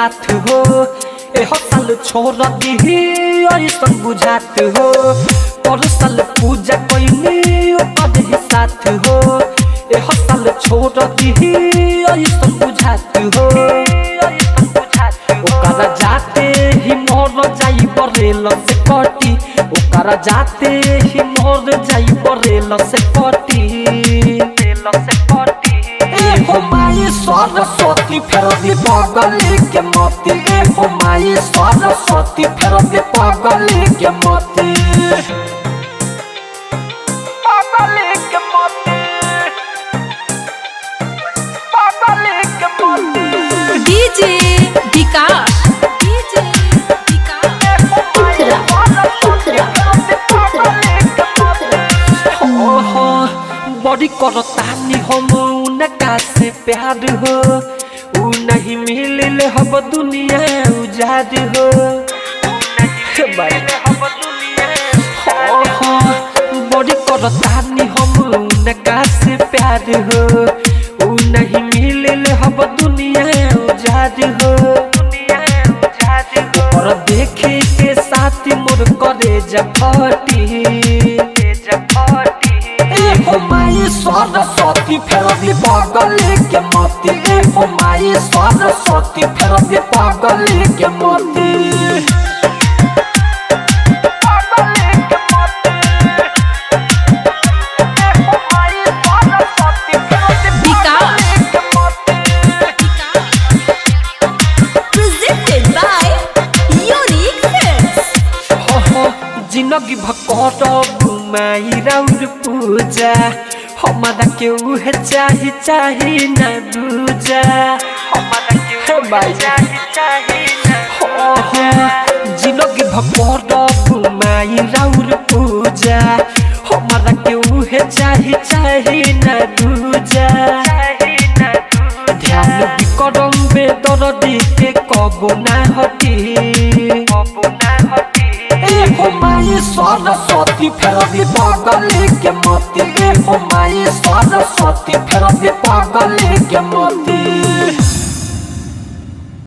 साथ हो ए हो साल छोड़ दी ऐसन बुझात हो पर साल पूजा कैनी ओकर साथ हो ए हो साल छोड़ दी ऐसन बुझात हो ओकरा जाते ही मोर जाई बरेल से कटी ओकरा जाते ही मोर जाई बरेल से कटी से कटी ए हो माई सरस्वती फेर दी पगली के मोती ए हो माई सरस्वती फेर दी पगली के मोती पगली के मोती पगली के मोती डीजे विकास डीजे विकास पुत्रा पुत्रा पुत्रा ओहो बड़ी करतानी हम उनका से प्यार हो उ नहीं मिलल हब दुनिया उजाद हो ओहो बड़ी करतानी हम उनका से प्यार हो उ नहीं मिलल हब दुनिया उजाद हो और देखे के साथ मोर करे जफटी ए हो माई सरस्वती फेरली पगली के मोती ए हो माई सरस्वती फेरली पगली के मोती विकास presented by Unique Films. हो हो जिंदगी भकर घुमाई राउर पूजा हमारा के उहे चाही चाही ना दूजा हमारा के उहे चाही चाही ना हो हो जिंदगी भकर घुमाई राउर पूजा हमारा के उहे चाही चाही ना दूजा ध्यान बिकरम बेदरदी के कबो ना हटी कबो ना हटी ए हो माई सरस्वती फेरली पगली के मोती ए हो माई सरस्वती फेरली पगली के मोती